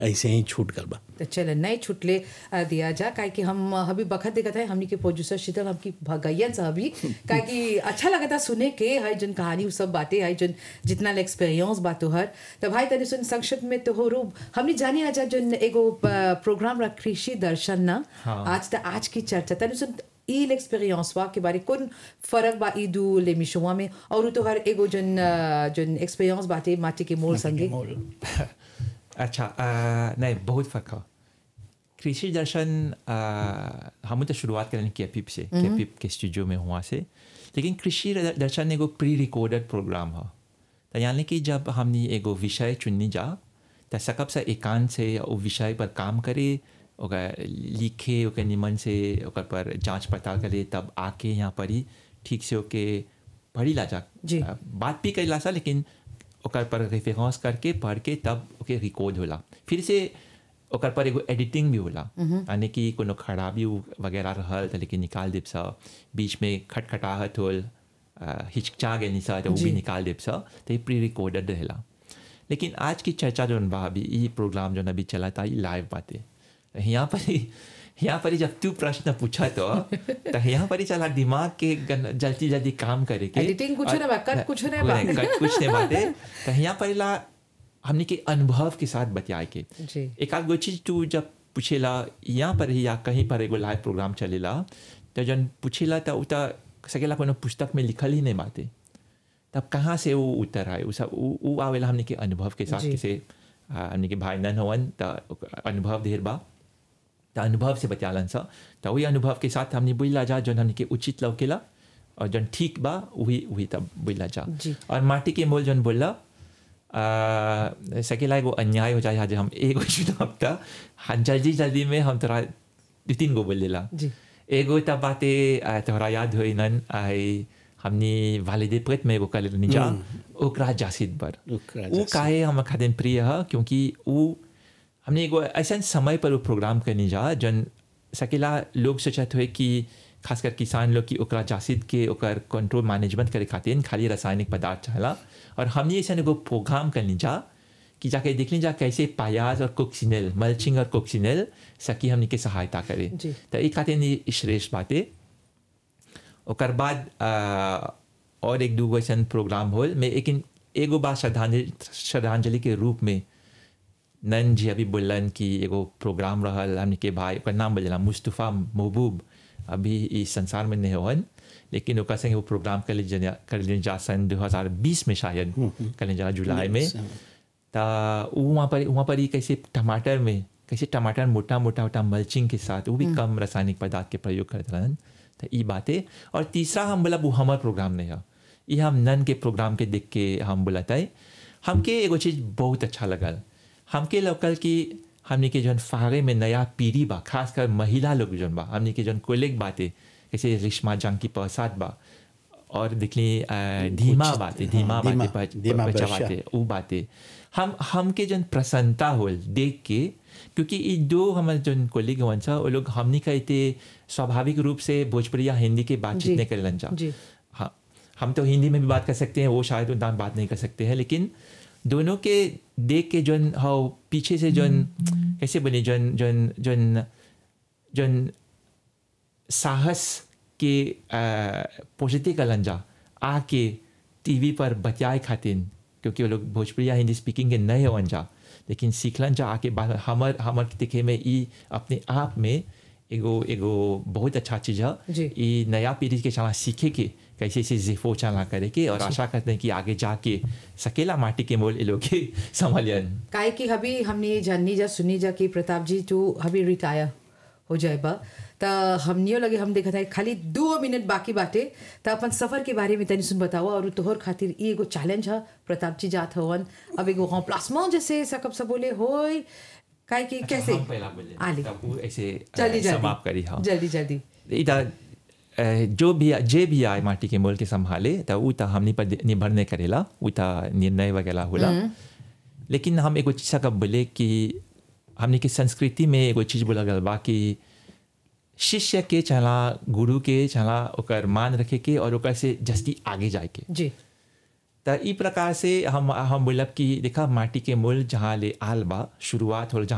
ऐसे ही छूट गल बा तो चल नहीं छुटले अ, दिया जा काहे कि हम अ, अभी बखत देखत है हमनी के प्रोड्यूसर शीतल हमकी भगैयन से अभी काहे कि अच्छा लगता सुने के है जन कहानी उ सब बातें है जन जितना एक्सपीरियंस बातो हर तो भाई तनी सुन संक्षिप्त में तो हो रूप हमनी जानी आजा जन एगो अ, प्रोग्राम रख कृषि दर्शन ना हाँ। आज त आज की चर्चा तनी सुन ई एक्सपीरियंस वा के बारे कौन फर्क बा ई दू ले मिशुआ में और उ तो हर एगो जन अ, जन एक्सपीरियंस बाटे माटी के मोल संगे मोल। अच्छा अ, नहीं बहुत फर्क है कृषि दर्शन अ, हम तो शुरुआत करें केपिप से केपिप के स्टूडियो में हुआ से लेकिन कृषि दर्शन एगो प्री रिकॉर्डेड प्रोग्राम है तो यानी कि जब हमने एगो विषय चुननी जा तो सकब से एकांत से वो विषय पर काम करे ओकर लिखे ओकर निमन से ओकर पर जांच पड़ताल करे तब आके यहाँ पर ही ठीक से ओके पढ़ी ला जा जी। अ, बात भी करेला सा लेकिन ओकर पर रेफरेंस करके पढ़ के तब ओके रिकॉर्ड होला फिर से ओकर पर एगो एडिटिंग भी होला यानी कि कोनो खराबी उ- वगैरह रहल तो लेकिन निकाल देब सा बीच में खटखटाहट होल अ, हिचकिचा गई सा तो वो भी जी। निकाल देब सा तो ये प्री रिकॉर्डेड रहेला लेकिन आज की चर्चा जो बा अभी ये प्रोग्राम जो अभी चला था ये लाइव बातें यहाँ पर ही यहाँ पर ही जब तू प्रश्न पूछा तो तो यहाँ पर ही चला दिमाग के गन- जल्दी जल्दी काम करे के Editing कुछ नहीं बा, cut कुछ नहीं बा। कट कुछ नहीं बाते तो यहाँ पर ला हमने के अनुभव के साथ बतियाए के जी एक आध गो चीज तू जब पूछेला यहाँ पर ही या कहीं पर एगो लाइव प्रोग्राम चलेला तो जन पूछेला तो उता सकेला कोनो पुस्तक में लिखल ही नहीं बाते तब कहाँ से वो उत्तर आए उ सब उ उ आवेला हमने के अनुभव के साथ जी। किसे आ, हमने के भाई नन हवन तो अनुभव ढेर बा तो अनुभव से बचालन सा तो वही अनुभव के साथ हमने बुझला जा जौन हमने के उचित लौकेला और जौन ठीक बा वही वही तब बुझला जा जी। और माटी के मोल जौन बोला आ, सकेला एगो अन्याय हो जाए आज हम एगो चुनाव था हाँ जल्दी जल्दी में हम तोरा दू तीन गो बोल देला जी एगो तब बाते आ, तोहरा याद होई नन आई हमने वालिदे प्रेत में एगो कल निजा ओकरा जासिद बर ओकरा वो काहे हम खातिर प्रिय है क्योंकि वो हमने एगो ऐसा समय पर वो प्रोग्राम करनी जा जन सकेला लोग सोचत हुए कि खासकर किसान लोग की ओकरा जासिद के ओकर कंट्रोल मैनेजमेंट करे खातिर खाली रासायनिक पदार्थ चाहला और हमने ऐसा एगो प्रोग्राम करनी जा कि जाके देख ली जा कैसे पायाज और कोक्सिनेल मल्चिंग और कोक्सिनेल सकी हमने के सहायता करे जी। तो एक खातिर नहीं श्रेष्ठ बातें ओकर बाद आ, और एक दूगो ऐसा प्रोग्राम होल में लेकिन एगो बात श्रद्धांजलि श्रद्धांजलि के रूप में नन जी अभी बोलन कि एगो प्रोग्राम रहल हमने के भाई ओकर नाम बोलेला मुस्तफ़ा महबूब अभी इस संसार में नहीं होन लेकिन ओकर संगे वो प्रोग्राम कर लीजिए कर लीजिए जा सन 2020 में शायद कर लीजिए जा जुलाई में ता वो वहाँ पर वहाँ पर ही कैसे टमाटर में कैसे टमाटर मोटा मोटा मोटा मल्चिंग के साथ वो भी कम रासायनिक पदार्थ के प्रयोग करते रहन तो ये बातें और तीसरा हम बोला वो हमार प्रोग्राम नहीं है ये हम नन के प्रोग्राम के देख के हम बोलता है हमके एगो चीज़ बहुत अच्छा लगल हमके लोकल की हमने के जौन फागे में नया पीढ़ी बा खासकर महिला लोग जौन बा हमने के जौन कोलेग बाते जैसे रिश्मा जंग की प्रसाद बा और दिखली अ, धीमा कुछ- बातें हाँ, धीमा धीमा- बातें धीमा बच्चा वर्षा। बातें वो बातें हम हमके जन प्रसन्नता होल देख के क्योंकि ये दो हमारे जन कोलिग हवन सा वो लोग हमनी कहते स्वाभाविक रूप से भोजपुरी या हिंदी के जी। बातचीत नहीं करेलन जा जी। हाँ हम तो हिंदी में भी बात कर सकते हैं वो शायद उतना बात नहीं कर सकते हैं लेकिन दोनों के देख के जन हाँ पीछे से जन कैसे बने जन जन जन जन साहस के पॉजिटिव कलन जा आके टीवी पर बतियाए खातिर क्योंकि वो लोग भोजपुरी या हिंदी स्पीकिंग के नए होवन जा लेकिन सीखलन जा आके बाद हमर हमर दिखे में ई अपने आप में एगो एगो बहुत अच्छा चीज़ जी। है ई नया पीढ़ी के चला सीखे के कैसे इसे जिफो चला करे के और आशा करते हैं कि आगे जाके सकेला माटी के मोल ये लोग के संभालियन काहे कि अभी हमने ये जाननी जा सुनी जा कि प्रताप जी तू अभी रिटायर हो जाए बा त हमनियो लगे हम देखा था खाली दो मिनट बाकी बाटे त अपन सफर के बारे में तनी सुन बताओ और तोहर खातिर ई एगो चैलेंज है प्रताप जी जात हवन अब एगो हाँ प्लास्मा जैसे सकब सब बोले होय काहे कि कैसे हम पहला बोले आली तब वो ऐसे अ, जल्दी समाप्त करी जल्दी हाँ जल्दी जल्दी इधर अ, जो भी जे भी आए माटी के मोल के संभाले तो उ त हमनी पर निर्भर नहीं करेला उ त निर्णय वगैरह होला लेकिन हम एगो चीज़ का बोले कि हमनी के संस्कृति में एगो चीज़ बोला गल बा कि शिष्य के चला गुरु के चला ओकर मान रखे के और ओकर से जस्ती आगे जाए के जी त ई प्रकार से हम हम बोलब कि देखा माटी के मूल जहाँ ले आल बा शुरुआत हो जहाँ